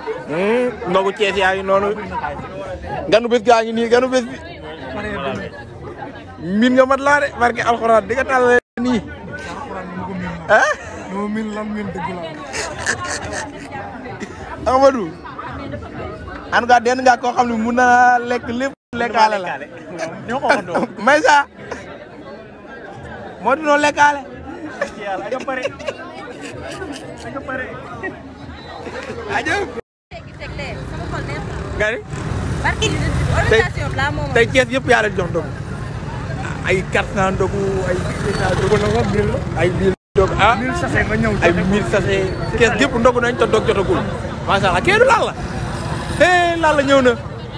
ndogu Cees yaa ngi noonu ganu bés gaa ngi nii ganu bés bi min nga mat laa de barke alxuraan di nga tàll nii ah non min lan min dëgg la Amadou en tout cas den nga koo xam ne mun na lekk lépp lekkaale la ñoo ko waxandoo. Maysa moo di noo lekkaale yàlla nga pare nga pare. ajëf gari barki organisation bi laa moom tey Cees yëpp yaa leen jox ndogu ay quatre cent ndogu ay ndogu na ko ay mille ndogu ah mil saxe nga ñëw ay mille sachet Cees yëpp ndogu nañ te dog jotagul macha allah kee du laal la eh laal la ñëw na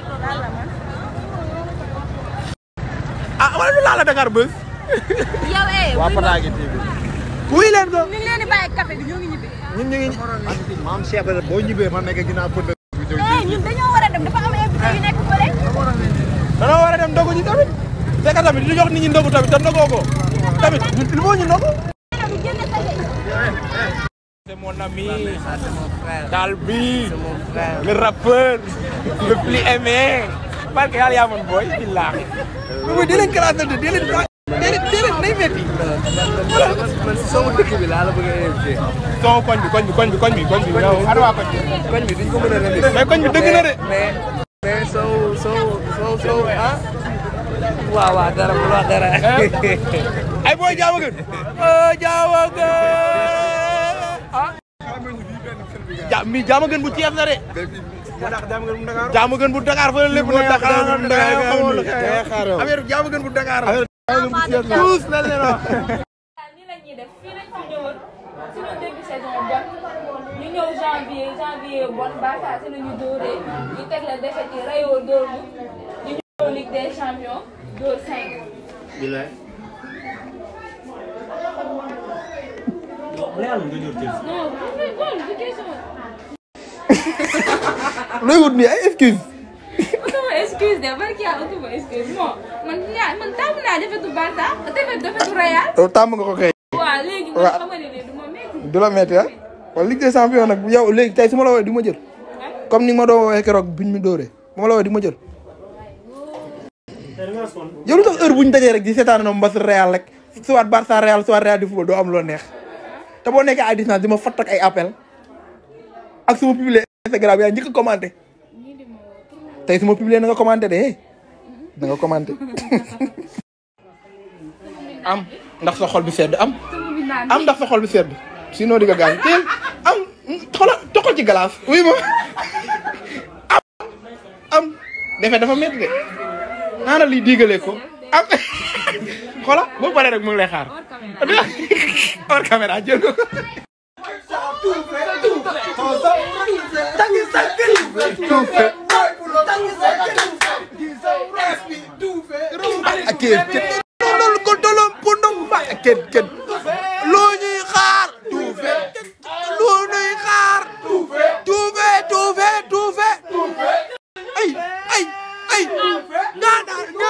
ah wala du laal la Dakar Buzz yow eh waa Pataagi TV wuy leen ko ñu ngi leen di bàyyi café bi ñoo ngi ñibbi ñun ñu ngi maam Cheikh la boo ñibbee ma nekk ginnaaw pënd bi ñëw eh ñun dañoo war a dem dafa am invité yu nekk fële danoo war a dem ndogu ji tamit c'est que tamit di jox nit ñi ndogu tamit te ndogoo ko tamit il faut ñu ndogu ñu génn sa yey c'est mon ami Dalbi le rappeur le plus aimé parce que yàlla yaa mën booy billaahi mais di leen classé di leen déedéet déedéet day métti man si sama dëkk bi laa la bëgg a invité. son koñ bi koñ bi koñ bi koñ bi koñ bi yow ana waa koñ bi koñ bi duñ ko mën a rendi. mais koñ bi dëgg na de mais mais soo soo soo soo ah. waaw waaw dara bu wax dara. ay booy jaawa gën jaawa gën ah ja mi jaama gën bu Cees la de jaama gën bu Dakar fa la lépp ne Dakar Dakar xamoon la affaire jaama gën bu Dakar tous mel ne la nii la ñuy def fii lañ fi ñëwoon suñu début saison bon ñu ñëw janvier janvier bon Barça si la ñu dóoree ñu teg la defet yi rayoo dóor ñu ñu ñëw Ligue des champions dóor 5. yow bu la yàlla nga jor Chelsea. non bu bon du question. looy wut nii ay excuse utuma excuse de barki yàlla utuma excuse bon man ñaa man tàmm naa defetu Barça defet defetu Real. yow tàmm nga ko kay waaw léegi man Waaw. xam nga ne du ma métti. du la metti ah wala Ligue des champions nag yow léegi tey su ma la woowee di ma jël comme ni nga ma doon woowee keroog biñ mi dóoree bu ma la woowee di ma jël tey da nga sonn. yow lu tax heure bu ñu dajee rek di seetaan na mbas Real rek soit Barça Real soit Real di football doo am loo neex te boo nekkee à distance di ma fatt ak ay appel ak su ma publier Instagram yaa njëkk a commenté tey su ma publier na nga commenté de eh na nga commenté am ndax sa xol bi sedd am am ndax sa xol bi sedd sinon di nga gaañ teel am xoolal toxal ci glace oui ma am am defee dafa métti de naana lii digalee ko am xoolal boo paree rek mu ngi lay xaar hors caméra jël ko ak kenn kenn loolu ko tolom pondom ba kenn kenn loo ñuy xaar tuufe loo ñuy xaar tuufe tuufe tuufe tuufe ay ay ay nga daan nga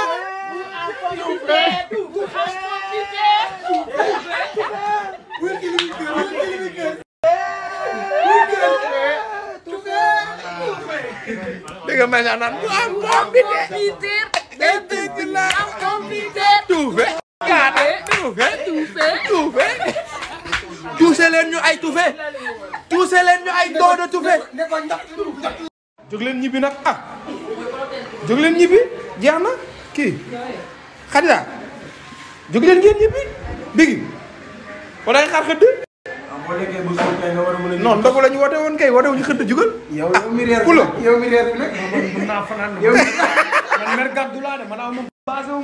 dégg nga mel naan du am am bi de day dégg la tuufe kaate tuufe tuufe tuuse leen ñu ay tuufe tuuse leen ñu ay doodo tuufe jóg leen ñibbi nag ah jóg leen ñibbi jeex na kii xadida jóg leen ngeen ñibbi bigi wala ay xaar xëdd non ndogu la ñu woote woon kay woote wu ñu xëdd jugal yow yow mi reer kulo yow mi reer bi nag mën naa fanaan yow man mer gàddu laa de man aw ma basé wu